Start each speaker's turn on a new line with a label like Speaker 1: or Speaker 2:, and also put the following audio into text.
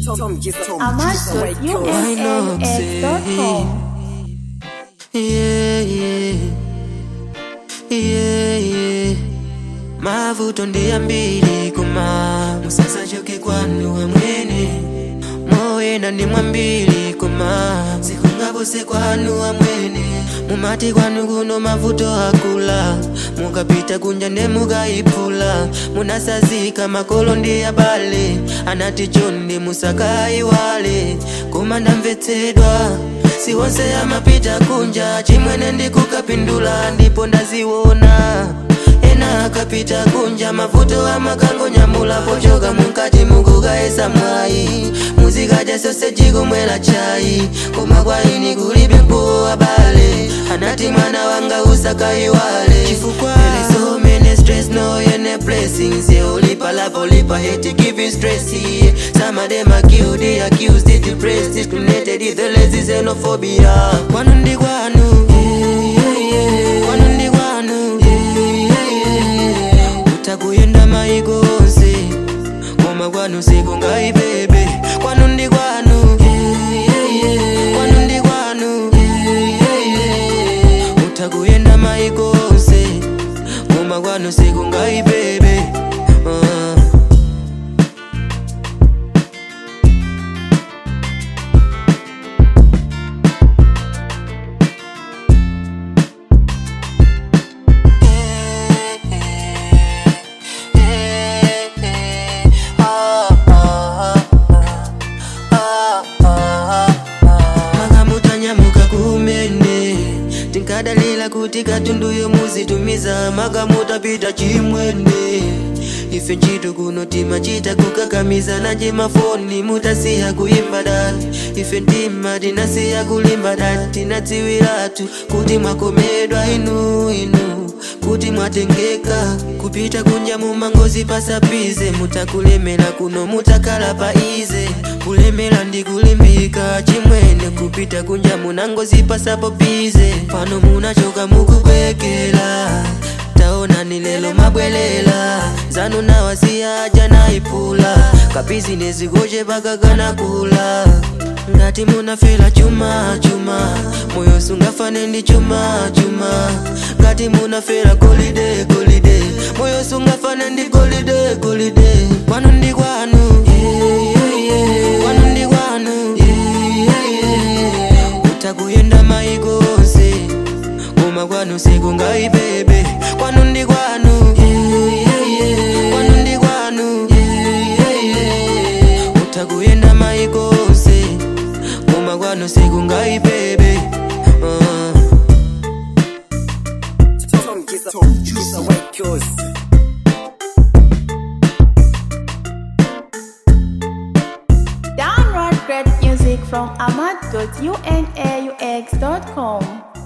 Speaker 1: Amazon.unaux.com
Speaker 2: Yeah, yeah. Yeah, yeah. mavuto ndiyambiri koma musasachoke kwanu amwene moyenda ndi mwambiri koma sikungapose kwanu amwene mumati kwanu kuno mavuto akula mukapita kunja ndemukayipula munasazika makolo ndi abale anati chonde musakayiwale koma ndamvetsedwa si wonse amapita kunja chimwene ndikukapindula ndipo ndaziwona ena akapita kunja mavuto amakangonyamula pochoka munkati mukukayesa mwayi muzikadya soseji kumwela chayi koma kwaini kulibe mpo abale anati mwana wanga usakayiwale chifukwa There is so many stress no any blessings yeah ulipa love ulipa hate give you stress yeah. some of them are killed they accused they depressed discriminated the lazy xenophobia kwanu ndi kwanu yeah, yeah, yeah. kwanu ndi kwanu utakuyenda maiko onse koma kwanu sikungayibebe kwanu ndi kwanu kwanu ndi kwanu utakuyenda maiko onse koma kwanu sikungayibebe uh. makamutanyamuka kumene tinkadalira kuti katunduyo muzitumiza makamutapita chimwene ife ntchito kuno timachita kukakamiza nanje mafoni mutasiya kuyimba dani ife mtima tinasiya kulimba dani tinadziwiratu kuti mwakomedwa inu inu kuti mwatengeka kupita kunja mumangozi pasapize mutakulemera kuno mutakhala pa ize kulemera ndi kulimbika chimwene kupita kunja munangozi pasapo pize pano munachoka mukupekela taonani lelo mabwelela zanu nawasiyaja naipula kabizinesi koje pakakana kula ngati munafela chuma chuma moyo sungafane ndi chuma chuma ngati munafela golide golide moyo sungafane ndi golide golide kwanu ndi kwanu kwanu ndi kwanu utakuyenda maiko onse koma kwanu sikungayibebe kwanu ndi kwanu kwanu ndi kwanu utakuyenda maiko onse koma kwanu sikungayibebe uh.
Speaker 1: Download great music from amad.unaux.com